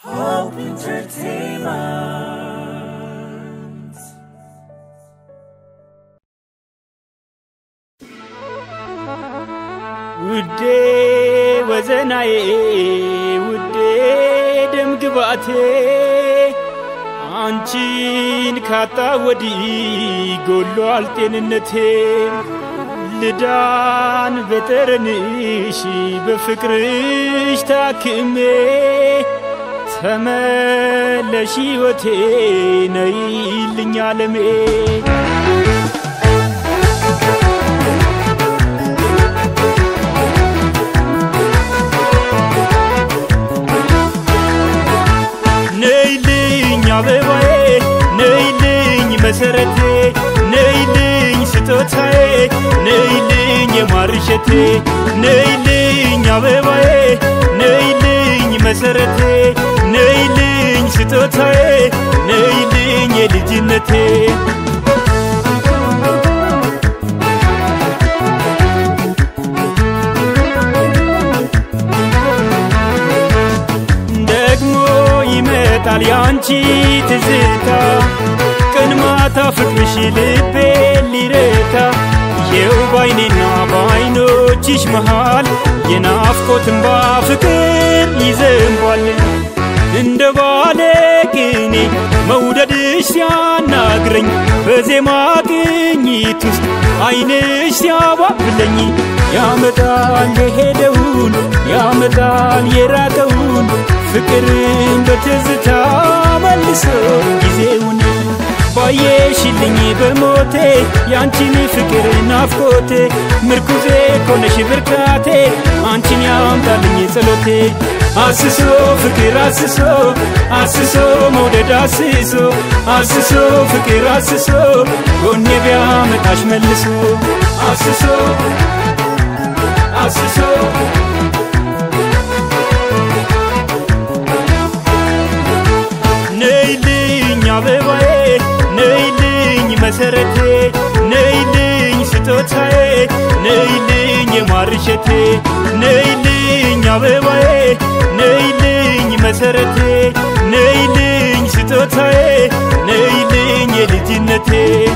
Hope Entertainment. ውዴ ወዘናዬ ውዴ ደም ግባቴ አንቺን ካጣ ወዲህ ጎሏል ጤንነቴ ልዳን በጠረንሽ በፍቅርሽ ታክሜ ተመለሽ ሕይወቴ ነይልኝ ዓለሜ ነይልኝ አበባዬ ነይልኝ መሰረቴ ነይልኝ ስጦታዬ ነይልኝ የማርሸቴ ነይልኝ አበባዬ ነይልኝ መሰረቴ ነይልኝ ስጦታዬ ነይልኝ የልጅነቴ ደግሞ ይመጣል ያንቺ ትዝታ ቀን ማታ ፍቅርሽ ልቤ ሊረታ የው ባይኔና በአይኖችሽ መሃል የናፍቆት እንባ ፍቅር ይዘንቧል እንደ ባለ ቅኔ መውደድሽ ሲያናግረኝ በዜማ ቅኝት ውስጥ አይንሽ ሲያባብለኝ ያመጣል የሄደውን ያመጣል የራቀውን ፍቅርን በትዝታ መልሶ ጊዜውን ባየሽልኝ በሞቴ ያንቺን ፍቅር ናፍቆቴ ምርኩዜ ኮነሽ ብርታቴ አንቺን ያምጣልኝ ጸሎቴ አስሶ ፍቅር አስሶ አስሶ መውደድ አስሶ አስሶ ፍቅር አስሶ ጎኔ ቢያመጣሽ መልሶ አስሶ አስሶ ነይልኝ አበባዬ ነይልኝ መሰረቴ ነይልኝ ስጦታዬ ነይልኝ የማርሸቴ ነይልኝ አበባዬ ነይልኝ መሰረቴ ነይልኝ ስጦታዬ ነይልኝ የልጅነቴ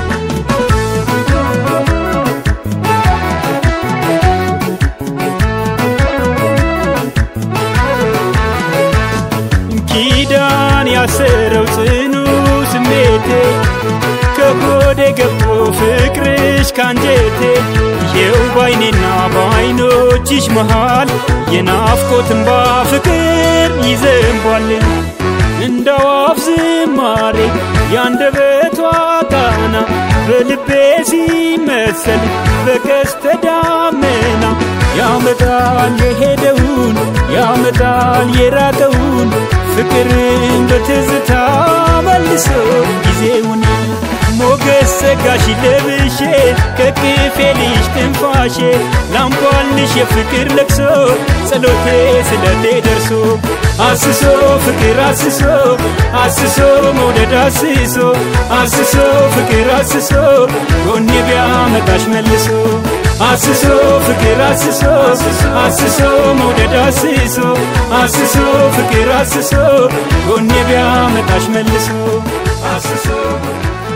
ኪዳን ያሰረው ጽኑ ስሜቴ ከሆዴ ገብቶ ፍቅርሽ ካንጀቴ ይኸው ባይኔና በአይኖችሽ መሃል የናፍቆት እንባ ፍቅር ይዘንቧል እንደ አዋፍ ዝማሬ ያንደበቷ ቃና በልቤ ሲመሰል በቀስተ ዳመና ያመጣል የሄደውን ያመጣል የራቀውን ፍቅርን በትዝታ መልሶ ጊዜውን ሞገስ ጸጋሽ ለብሼ ከቅፌ ልሽ ትንፋሼ ላምቧልሽ የፍቅር ለቅሶ ጸሎቴ ስለቴ ደርሶ አስሶ ፍቅር አስሶ አስሶ መውደድ አስሶ አስሶ ፍቅር አስሶ ጎኔ ቢያመጣሽ መልሶ አስሶ ፍቅር አስሶ አስሶ መውደድ አስሶ አስሶ ፍቅር አስሶ ጎኔ ቢያመጣሽ መልሶ አስሶ